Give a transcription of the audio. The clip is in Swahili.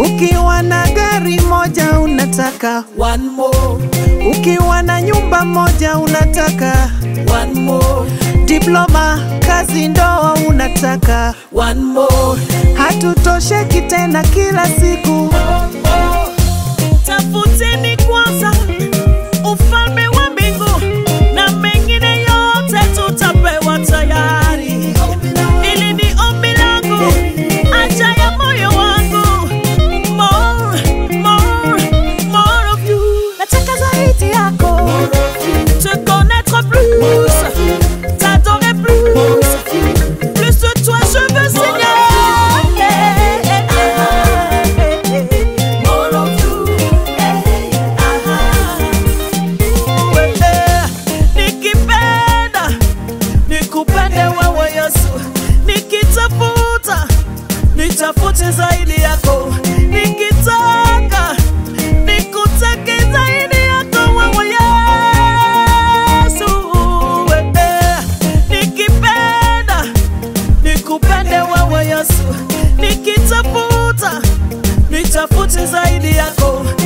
Ukiwa na gari moja unataka one more, ukiwa na nyumba moja unataka one more, diploma, kazi, ndoa unataka. one more. Hatutosheki tena kila siku. Tafuteni kwanza ufalme wa mbingu na mengine yote tutapewa tayari. Ili ni ombi langu, acha ya moyo wangu. More, more, more of you. Nataka zaidi yako. Te connaître plus, t'adorer plus. Plus de toi, je veux Seigneur. More of you. Nikipenda nikupende wewe Yesu, nikitafuta nitafute zaidi yako, nikitaka nikutake zaidi yako wewe Yesu. Eh, Nikipenda nikupende wewe Yesu, nikitafuta nitafute zaidi yako